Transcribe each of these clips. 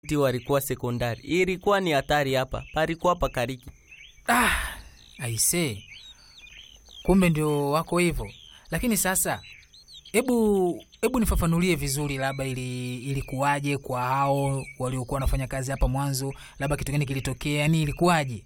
ti walikuwa sekondari, ilikuwa ni hatari hapa, palikuwa pakariki. Ah, aise, kumbe ndio wako hivyo. Lakini sasa, hebu hebu nifafanulie vizuri, labda ili ilikuwaje kwa hao waliokuwa wanafanya kazi hapa mwanzo, labda kitu gani kilitokea, yani ilikuwaje?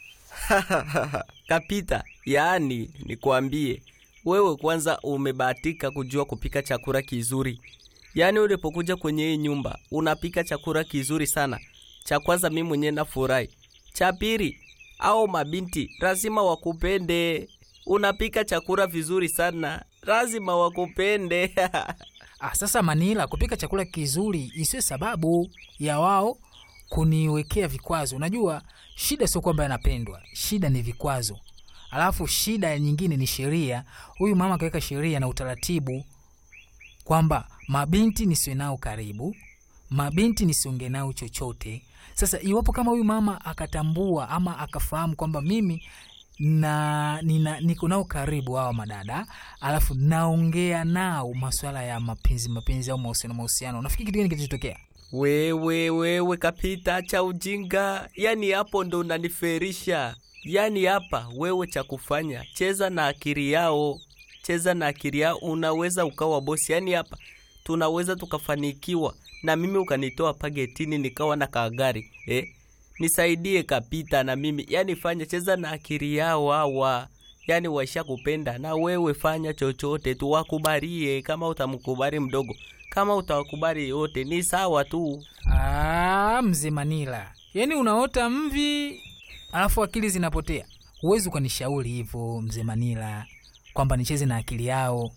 Kapita, yaani nikwambie wewe, kwanza umebahatika kujua kupika chakula kizuri. Yaani ulipokuja kwenye hii nyumba unapika chakula kizuri sana. Cha kwanza mimi mwenyewe nafurahi. Cha pili, au mabinti lazima wakupende. Unapika chakula vizuri sana, lazima wakupende. Ah, sasa Manila, kupika chakula kizuri isiwe sababu ya wao kuniwekea vikwazo. Unajua shida sio kwamba yanapendwa, shida ni vikwazo. Alafu shida nyingine ni sheria. Huyu mama akaweka sheria na utaratibu kwamba mabinti nisiwe nao karibu, mabinti nisiongee nao chochote. Sasa iwapo kama huyu mama akatambua ama akafahamu kwamba mimi na nina, niko nao karibu hawa madada, alafu naongea nao maswala ya mapenzi mapenzi au mahusiano mahusiano, nafikiri kitu gani kitachotokea? Wewe wewe Kapita, cha ujinga. Yani hapo ndo unaniferisha. Yani hapa wewe, cha kufanya cheza na akili yao, cheza na akili yao, unaweza ukawa bosi. Yani hapa tunaweza tukafanikiwa, na mimi ukanitoa pagetini nikawa na kagari eh? Nisaidie Kapita na mimi yani, fanya cheza na akili yao hawa, yani waisha kupenda na wewe, fanya chochote tu wakubalie. Kama utamkubali mdogo, kama utawakubali yote ni sawa tu. Ah, mzee Manila, yaani unaota mvi alafu akili zinapotea. Huwezi ukanishauri hivyo mzee Manila, kwamba nicheze na akili yao.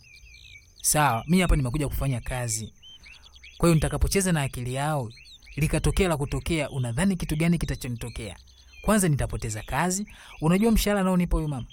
Sawa, mi hapa nimekuja kufanya kazi, kwa hiyo nitakapocheza na akili yao likatokea la kutokea, unadhani kitu gani kitachonitokea? Kwanza nitapoteza kazi. Unajua mshahara naonipa huyu mama,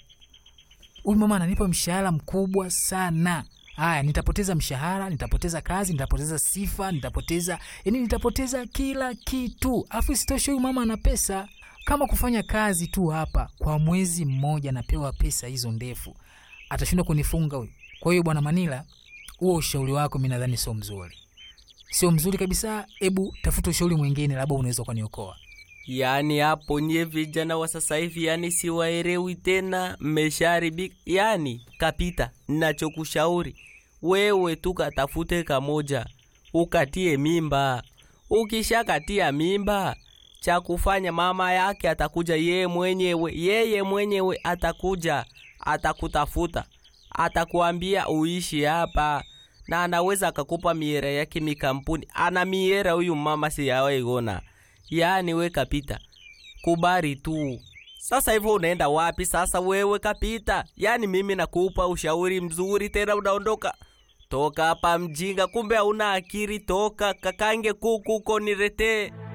huyu mama ananipa mshahara mkubwa sana. Haya, nitapoteza mshahara, nitapoteza kazi, nitapoteza sifa, nitapoteza yani, nitapoteza kila kitu. Alafu isitoshe huyu mama ana pesa. Kama kufanya kazi tu hapa kwa mwezi mmoja napewa pesa hizo ndefu, atashindwa kunifunga huyu. Kwa hiyo bwana Manila, huo ushauri wako mi nadhani sio mzuri, sio mzuri kabisa. Hebu tafuta ushauri mwingine, labda unaweza ukaniokoa. Yani hapo nye vijana wa sasa hivi, yani siwaelewi tena, mmeshaharibika. Yani Kapita, nachokushauri wewe tu katafute kamoja ukatie mimba. Ukishakatia mimba, cha kufanya mama yake atakuja yeye mwenyewe, yeye mwenyewe atakuja, atakutafuta, atakuambia uishi hapa, na anaweza akakupa miera yake mikampuni. Ana miera huyu mama, siyawaigona Yaani we Kapita, kubari tu. Sasa hivyo unaenda wapi sasa wewe Kapita? Yaani mimi nakupa ushauri mzuri, tena unaondoka. Toka hapa mjinga, kumbe hauna akili. Toka kakange kuku uko niretee